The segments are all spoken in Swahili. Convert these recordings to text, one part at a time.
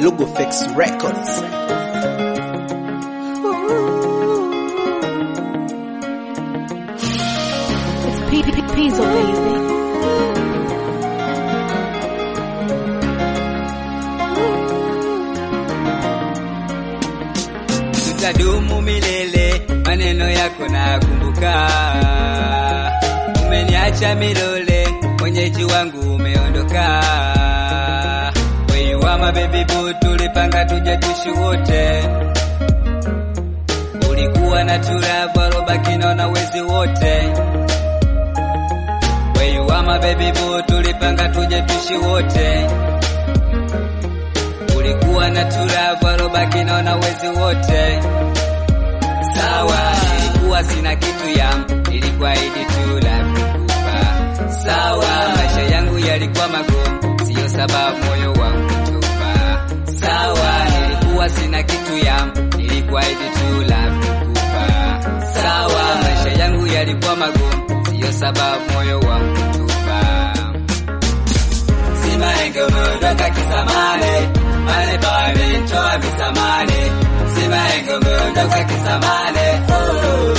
Lugofex Records. It's P- P- Pizzo, baby. tutadumu milele, maneno yako nakumbuka. Umeniacha milole, mwenyeji wangu umeondoka. Wewe my baby boo, tulipanga tuje tuishi wote. Ulikuwa na turavu alobaki naona wezi wote. Wewe my baby boo, tulipanga tuje tuishi wote ulikuwa na turavu alobaki naona wezi wote. Sawa, nilikuwa sina kitu ya nilikuahidi tu la kukupa. Sawa, maisha yangu yalikuwa magumu, siyo sababu moyo wangu kutupa. Sawa, nilikuwa sina kitu ya nilikuahidi tu la kukupa. Sawa, maisha yangu yalikuwa magumu, siyo sababu moyo wangu kutupa. Simaenge umeondoka kisamane, mane pale ntoa visamane. Simaenge umeondoka kisamane, oh.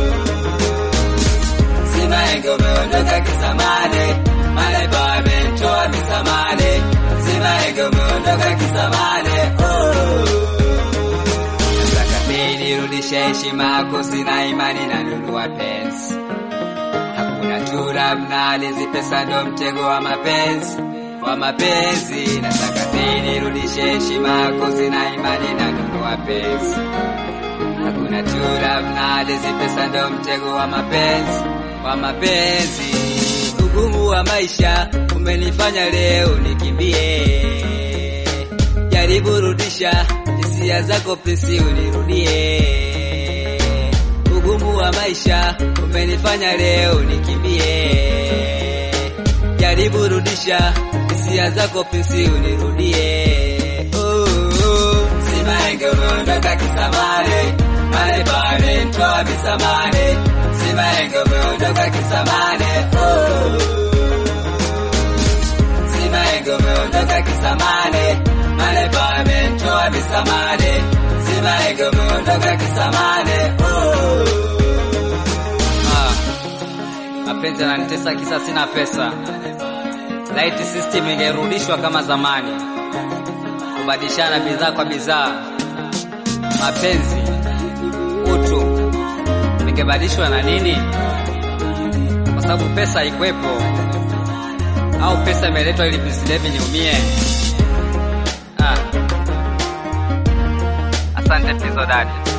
Simaenge umeondoka kisamane, mane pale ntoa visamane. Simaenge umeondoka kisamane, oh. Nataka pili nirudishe heshima yako, sina imani na nunua pensi hakuna tura mnalizi, pesa ndo mtego wa mapenzi wa mapenzi. Nataka pili nirudishe heshima yako, sina imani na nunua penzi. Hakuna tura mnalizi, pesa ndo mtego wa mapenzi wa mapenzi. Ugumu wa maisha umenifanya leo nikimbie, jaribu rudisha hisia zako pesi, unirudie ugumu wa maisha umenifanya leo nikimbie, jaribu rudisha hisia zako pesi unirudie. Oh, oh. Simaenge umeondoka kisamane, mane pale ntoa visamane. Simaenge umeondoka kisamane, oh. Simaenge umeondoka kisamane, mane pale ntoa visamane. Simaenge umeondoka kisamane, oh. Ah, mapenzi yananitesa kisa sina pesa. Light system ingerudishwa kama zamani, kubadilishana bidhaa kwa bidhaa. Mapenzi, utu vingebadilishwa na nini? Kwa sababu pesa haikuwepo, au pesa imeletwa ili visilevi niumie? Ah, asante Pizzo Daddy.